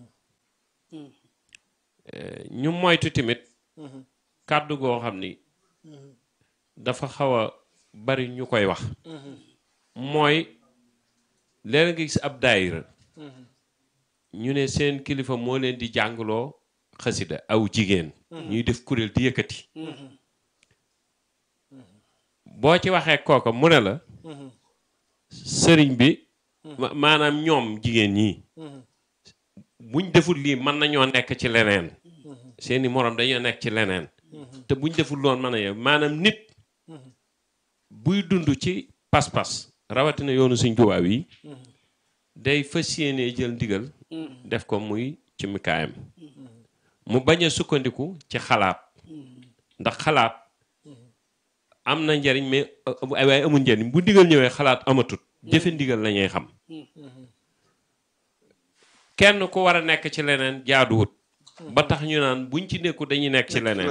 ñu moytu tamit kàddu goo xam ni dafa xaw a bari ñu koy wax mooy leen nga gis ab daayira ñu ne seen kilifa moo leen di jàngloo xasida aw jigéen ñuy def kuréel di yëkkati boo ci waxee kooka mu ne la sëriñ bi maanaam ñoom jigéen ñi buñ deful lii mën nañoo nekk ci leneen seeni moroom dañoo nekk ci leneen te buñ deful loon mën a maanaam nit buy dund ci pas-pas rawatina yoonu Sëñ Tuubaa yi day fas yéenee jël ndigal def ko muy ci mikaayam mu bañ a sukkandiku ci xalaat ndax xalaat am na njariñ mais waaye amul njariñ bu ndigal ñëwee xalaat amatut jëfe ndigal la ñuy xam kenn ku war a nekk ci leneen jaaduwut ba tax ñu naan buñ ci nekku dañuy nekk ci leneen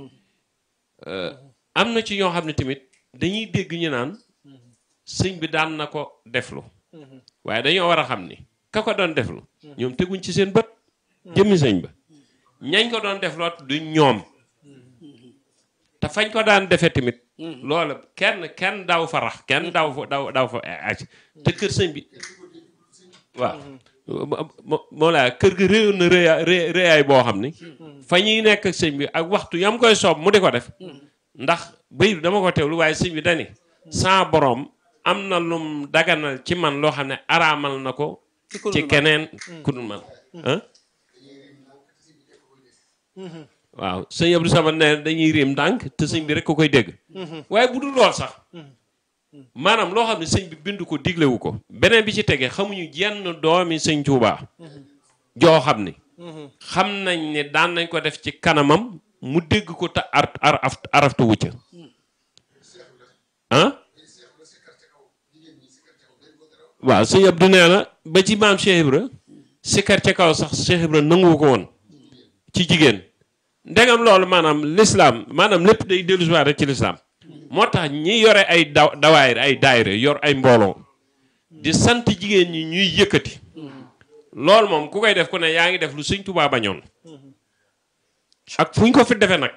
am na ci ñoo xam ne tamit dañuy dégg ñu naan sëñ bi daan na ko deflu waaye dañoo war a xam ni ka ko doon deflu ñoom teguñ ci seen bët jëmmi sëñ ba ñañ ko doon def loot du ñoom te fañ ko daan defe tamit loola kenn kenn daw fa rax kenn daw fa daw daw fa aj te kër sëñ bi waaw moo laa kër gi réewoon na réya réyaay boo xam ni fa ñuy nekk ak sëñ bi ak waxtu yam koy soob mu di ko def ndax bëy dama ko teewlu waaye sëñ bi dani sa boroom am na lum daganal ci man loo xam ne araamal na ko ci keneen ku dul man waaw sëñ Abdou Samad ne dañuy réem ndànk te sëñ bi rek ko koy dégg waaye bu dul lool sax maanaam loo xam ne sëñ bi bind ko diglewu ko beneen bi ci tege xamuñu jenn doomi sëñ Tuubaa joo xam ni xam nañ ne daan nañ ko def ci kanamam mu dégg ko te ar ar araftu wucca ah waaw sëñ Abdou nee na ba ci maam Cheikh Ibra sikkar ca kaw sax Cheikh Ibra nangu ko woon ci jigéen ndegam loolu maanaam lislaam maanaam lépp day dellusiwaat rek ci lislaam moo tax ñi yore ay daw dawaayir ay daayire yor ay mbooloo di sant jigéen ñi ñuy yëkkati loolu moom ku koy def ku ne yaa ngi def lu sëñ Tuubaa bañoon ak fu ñu ko fi defee nag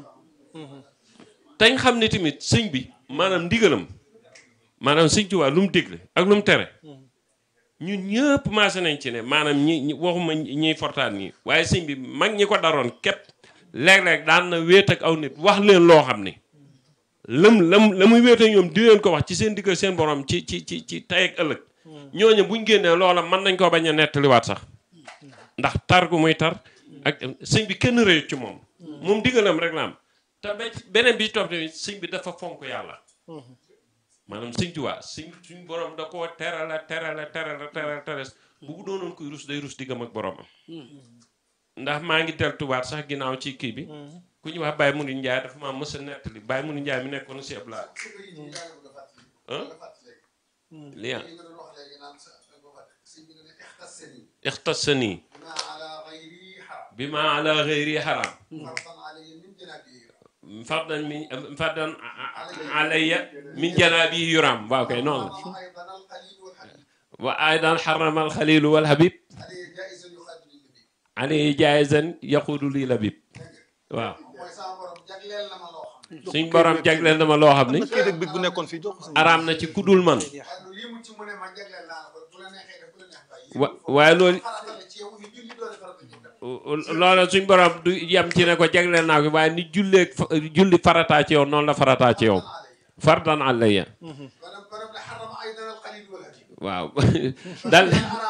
tañ xam ne tamit sëñ bi maanaam ndigalam maanaam sëñ Tuubaa lu mu digle ak lu mu tere ñun ñëpp maase nañ ci ne maanaam ñi waxuma ñiy fortaan ñi waaye sëñ bi mag ñi ko daroon képp léeg-léeg daan na wéet ak aw nit wax leen loo xam ni lam lam la muy wéete ñoom di leen ko wax ci seen diggal seen borom ci ci ci ci tey ak ëllëg ñooñu buñ génnee loola mën nañ koo bañ a nettaliwaat sax ndax tar gu muy tar ak sëñ bi kenn rëyut ci moom moom diggalam rek la am te beneen bi topp tamit sëñ bi dafa fonk yàlla maanaam sëñ Tuubaa sëñ suñ borom da koo terala terala terala terala teres bu bu doonoon koy rus day rus diggam ak boromam ndax maa ngi deltuwaat sax ginnaaw ci kii bi ku ñu wax Baye Mouride Ndiaye dafa maa mës a nettali Baye Mouride Ndiaye mi nekkoon si Abla lii ixtasani bi ma ala xëyri xaram fardan min fardan alayya min janaabi yuram waaw kay noonu la wa aydan xarama alxalilu walhabib alayhi jaayizan yaquudu lii labib waaw suñ borom jagleel na ma loo xam ni kii rek bi bu nekkoon fii jox ko araam na ci kudul man wa waaye loolu loola suñ borom du yem ci ne ko jagleel naa ko waaye ni julleeg julli farataa ci yow noonu la farataa ci yow fardan alayya waaw dal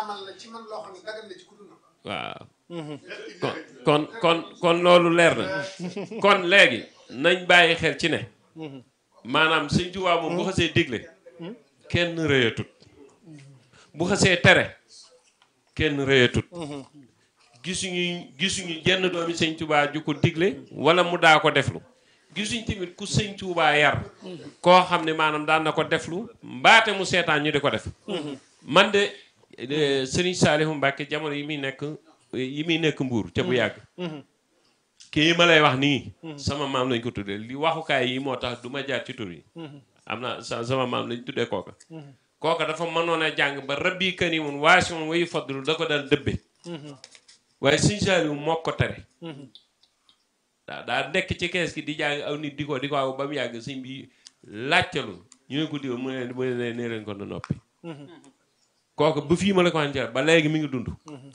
waaw kon kon kon loolu leer na kon léegi nañ bàyyi xel ci ne maanaam Sëñ Tuubaa moom bu xasee digle kenn rëyatut bu xasee tere kenn rëyatut gisuñu gisuñu jenn doomi Sëñ Tuubaa ju ko digle wala mu daa ko deflu gisuñ tamit ku Sëñ Tuubaa yar koo xam ne maanaam daan na ko deflu mbaate mu seetaan ñu di ko def man de Sëriñ Saalihu Mbàkke jamono yi muy nekk yi muy nekk mbuur ca bu yàgg kii ma lay wax nii sama maam lañ ko tuddee li waxukaay yi moo tax du ma jaar ci tur yi am na sa sama maam lañ tuddee kooka kooka dafa mënoon a jàng ba rabbi karimun waasiun wayu fadlu da ko daan dëbbe waaye Sëñ Saaliw moo ko tere daa daa nekk ci kees gi di jàng aw nit di ko di ko aw ba mu yàgg sëñ bi laajtalu ñu ne ko diw mu ne mu ne nee leen ko na noppi kooku ba fii ma la ko waxee ba léegi mi ngi dund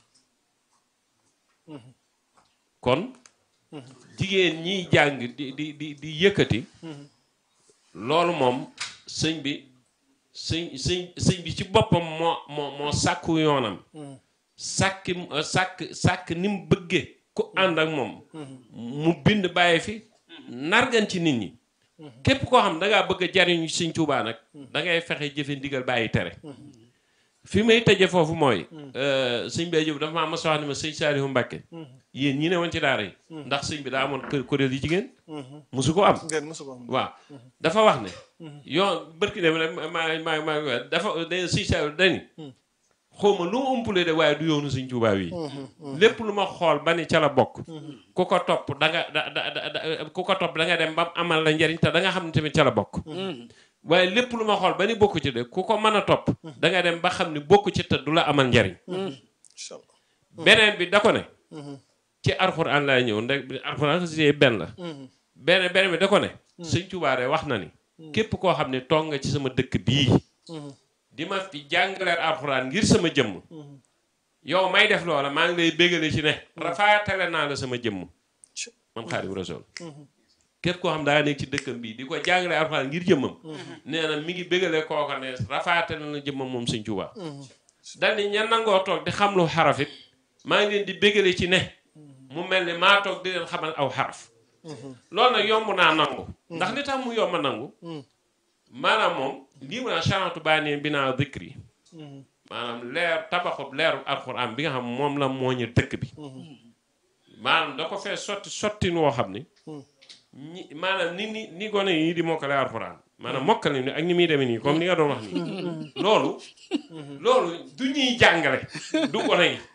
kon jigéen ñiy jàng di di di di yëkkati loolu moom sëñ bi sëñ sëñ sëñ bi ci boppam moo moo moo sàkku yoonam sàkki sàkk sàkk ni mu bëggee ku ànd ak moom mu bind bàyyi fi nargan ci nit ñi képp koo xam da ngaa bëgg a jariñu sëñ Tuubaa nag da ngay fexe jëfe ndigal bàyyi tere fi may tëje foofu mooy sëñ Bay Jóob dafa maa mas a wax ne ma sëñ Saalihu Mbàkke yéen ñi ne woon ci daara yi ndax sëñ bi daa amoon kër kuréel yi jigéen musu ko am ngeen mosu ko am waaw dafa wax ne yoon bërki dem rek maa maa maa dafa da sëñ Saalihu dani xawma lu ma umpule de waaye du yoonu sëñ Tuubaa yi lépp lu ma xool ba ni ca la bokk ku ko topp da nga da da da ku ko topp da nga dem ba amal la njariñ te da nga xam ne tamit ca la bokk waaye lépp lu ma xool ba ni bokku ci de ku ko mën a topp da nga dem ba xam ne bokku ci te du la amal njariñ incha allah beneen bi da ko ne ci alxuraan laa ñëw ndax alxuraan xasida benn la beneen beneen bi da ko ne sëñ Tuubaa de wax na ni képp koo xam ne toog nga ci sama dëkk bii di ma fi jàngaleel alxuraan ngir sama jëmm yow may def loola maa ngi lay bégale ci ne rafaatale naa la sama jëmm man Xaadimu Rasuul képp koo xam daa nekk ci dëkkam bii di ko jàngale alxuraan ngir jëmmam nee na mi ngi bégale kooka ne rafaatale na jëmmam moom sëñ Tuubaa dal ni ña nangoo toog di xam lu xarafit maa ngi leen di bégale ci ne mu mel ni maa toog di leen xamal aw xaraf loolu nag yomb naa nangu ndax li tax mu yomb a nangu maanaam moom lii mu naa chanatu baanee bi naa dikri maanaam leer tabaxub leeru alxuraan bi nga xam moom la mooñu dëkk bi maanaam da ko fee sotti sottin woo xam ni ñi maanaam ni ni ni gone yi di mokkale alxuraan maanaam mokkale ni ak ni muy demee nii comme ni nga doon wax nii loolu loolu du ñuy jàngale du gone yi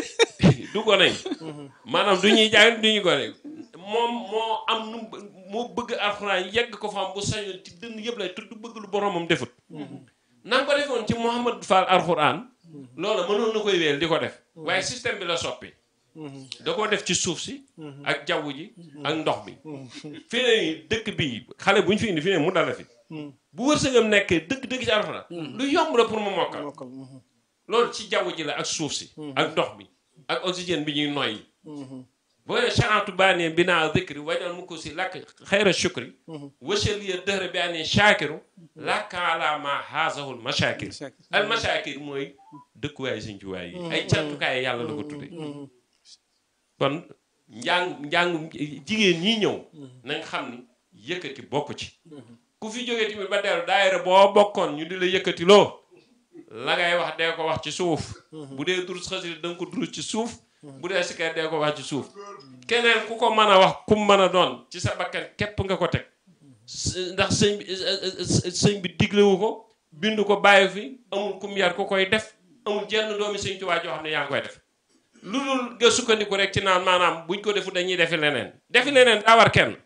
du gone yi maanaam du ñuy jàngale du ñuy gone yi moom moo am nu moo bëgg alxuraan yegg ko fa am bu sañoon ci dënn yëpp lay tudd bëgg lu boromam defut na nga ko defoon ci Mouhamadou Fall alxuraan loolu mënoon na koy wéel di ko def waaye système bi la soppi da koo def ci suuf si ak jaww ji ak ndox bi fii ne nii dëkk bi xale bu ñu fi indi fii ne mu dala fi bu wërsëgam nekkee dëgg dëgg ci alxuraan lu yomb la pour mu mokkal mokkal loolu ci jaww ji la ak suuf si ak ndox bi ak oxygène bi ñuy noyyi boo ne chanatu baanee binaa dikri wañal mu ko si làkk xayra shukri wachaliya dëhra bi anee shakiru làkka ala ma haasahul mashakir al mashakir mooy dëkkuwaay sëñ ci waay yi ay cantukaay yàlla la ko tudde kon njàng njàngum jigéen ñi ñëw nañ xam ni yëkkati bokk ci ku fi jógee tamit ba dellu daayira boo bokkoon ñu di la yëkkati loo la ngay wax dee ko wax ci suuf bu dee durus xasida da nga ko durus ci suuf bu dee sikar dee ko wax ci suuf keneen ku ko mën a wax kum mën a doon ci sa bakkan képp nga ko teg ndax sëñ bi sëñ bi diglewu ko bindu ko bàyyi fi amul kum yar ku koy def amul jenn doomi sëñ Tuubaa joo xam ne yaa ngi koy def lu dul nga sukkandiku rek ci naan maanaam buñ ko defu dañuy defi leneen defi leneen daa war kenn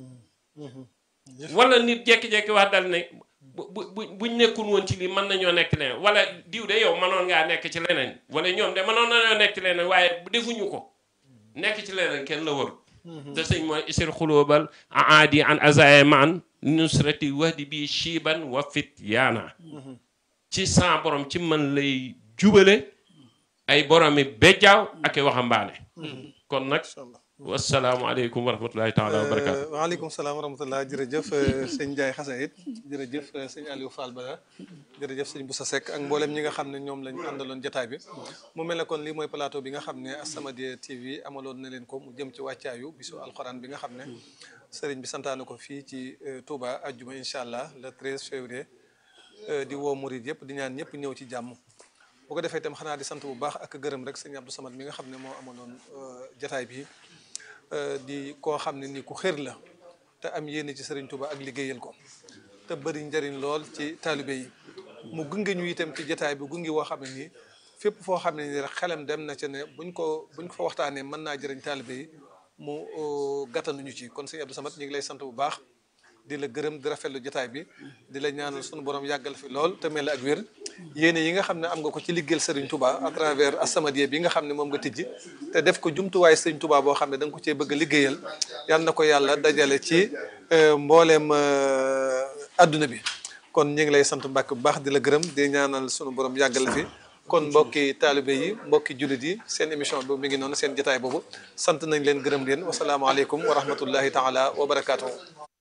wala nit jekki-jekki wax dal ne bu bu buñ nekkul woon ci lii mën nañoo nekk leneen wala diw de yow mënoon ngaa nekk ci leneen wala ñoom de mënoon nañoo nekk ci leneen waaye defuñu ko nekk ci leneen kenn la warul te sëñ mooy isir xulóobal aadi an azaye maan nusrati wahdi bi shiiban wa fit yaana ci sa borom ci man lay jubale ay boromi bejjaaw ak i waxambaane kon nag wasalaamaaleykum wa rahmatulahi taala wa barakaatu waaleykum salaam wa rahmatullah jërëjëf sëñ Ndiaye Xasayit jërëjëf sëñ Aliou Fall Bada jërëjëf sëñ Boussa Seck ak mboolem ñi nga xam ne ñoom lañ àndaloon jataay bi mu mel ne kon lii mooy plateau bi nga xam ne As-Samadiyya TV amaloon na leen ko mu jëm ci wàccaayu bisu alxuraan bi nga xam ne sëriñ bi santaane ko fii ci Touba ajjuma incha allah le 13 février di woo murid yëpp di ñaan ñëpp ñëw ci jàmm bu ko defee itam xanaa di sant bu baax ak gërëm rek sëñ Abdou Samad mi nga xam ne moo amaloon jataay bi di koo xam ne ni ku xër la te am yéene ci Serigne Touba ak liggéeyal ko te bëri njariñ lool ci taalibe yi mu gunge ñu itam ci jataay bi gunge woo xam ne nii fépp foo xam ne nii rek xelam dem na ca ne buñ ko buñ ko fa waxtaanee mën naa jëriñ taalibe yi mu gàttanuñu ci kon sëñ Abdou Samad ñu ngi lay sant bu baax di la gërëm di rafetlu jotaay bi di la ñaanal sunu borom yàggal fi lool te mel la ak wér yéene yi nga xam ne am nga ko ci liggéeyal Serigne Touba à travers As-Samadiyya bi nga xam ne moom nga tijji te def ko jumtuwaay Serigne Touba boo xam ne da nga ko cee bëgg a liggéeyal yal na ko yàlla dajale ci mbooleem adduna bi kon ñu ngi lay sant Mbàkke bu baax di la gërëm di ñaanal sunu borom yàggal la fi kon mbokki taalibe yi mbokki jullit yi seen émission boobu mi ngi noonu seen jotaay boobu sant nañ leen gërëm leen wasalaamaaleykum wa rahmatullahi taala wa barakaatuhu